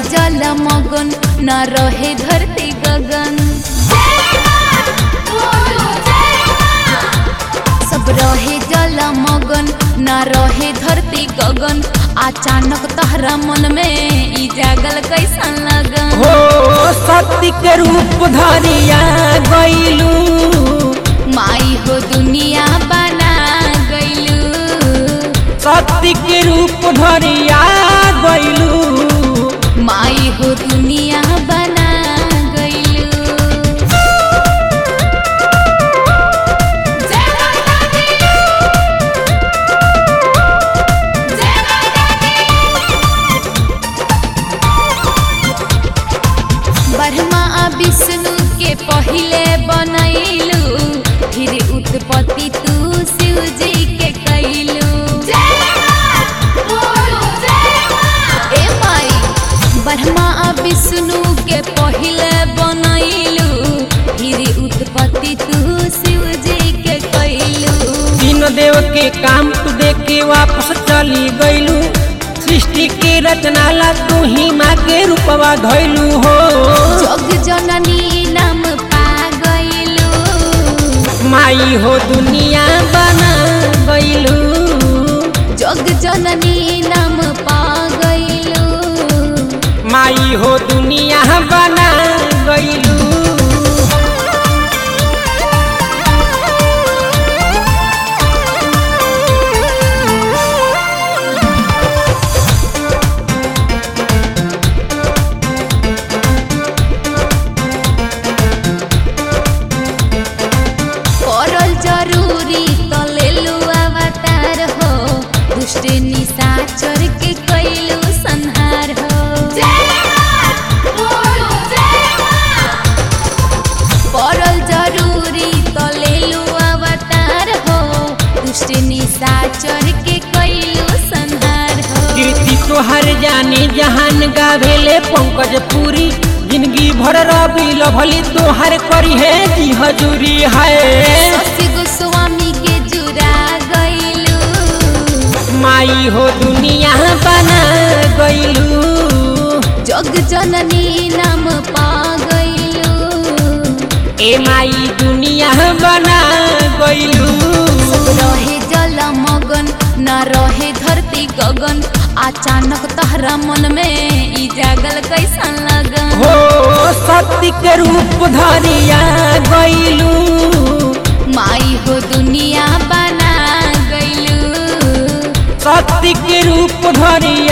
जल मगन न रहे धरती गगन सब रहे जल मगन न रहे धरती गगन अचानक तहरा मन में ई जागल कैसन लगन हो सत्य के रूप धरिया गईलू माई हो दुनिया बना गईलू सत्य के रूप धरिया गईलू माई हो दुनिया बना गईलू ब्रह्मा आ विष्णु के पहिले बनैलू फिर उत्पत्ति तू शिव जी के कैलू ए माई ब्रह्मा आ विष्णु के पहिले बनैलू फिर उत्पत्ति तू शिव जी के कैलू तीन देव के काम तू देख के वापस चली गईलू सृष्टि के रचना ला तू ही माँ के रूपवा धैलू हो जग जननी नाम पा गईलू माई हो दुनिया बना गईलू जग जननी नाम पा गईलू माई हो दुनिया बना गईलू करल जरूरी त लेलू अवतार हो दुष्ट निशाचर के कैलू संहार हो करल जरूरी त लेलू अवतार हो दुष्ट निशाचर के कैलू संहार हो कीर्ति तोहर जाने जहान गावेले पंकज पूरी जिंदगी भर रवि लभली तोहर करी है जी हजूरी है शशि गोस्वामी के जुड़ा गईलू माई हो दुनिया बना गईलू जग जननी नाम पा गईलू ए माई दुनिया बना गईलू सब रहे जल मगन न रहे धरती गगन अचानक तहरा मन में ई जागल कैसन लगन हो सत्य के रूप धरिया गईलू माई हो दुनिया बना गईलू सत्य के रूप धरिया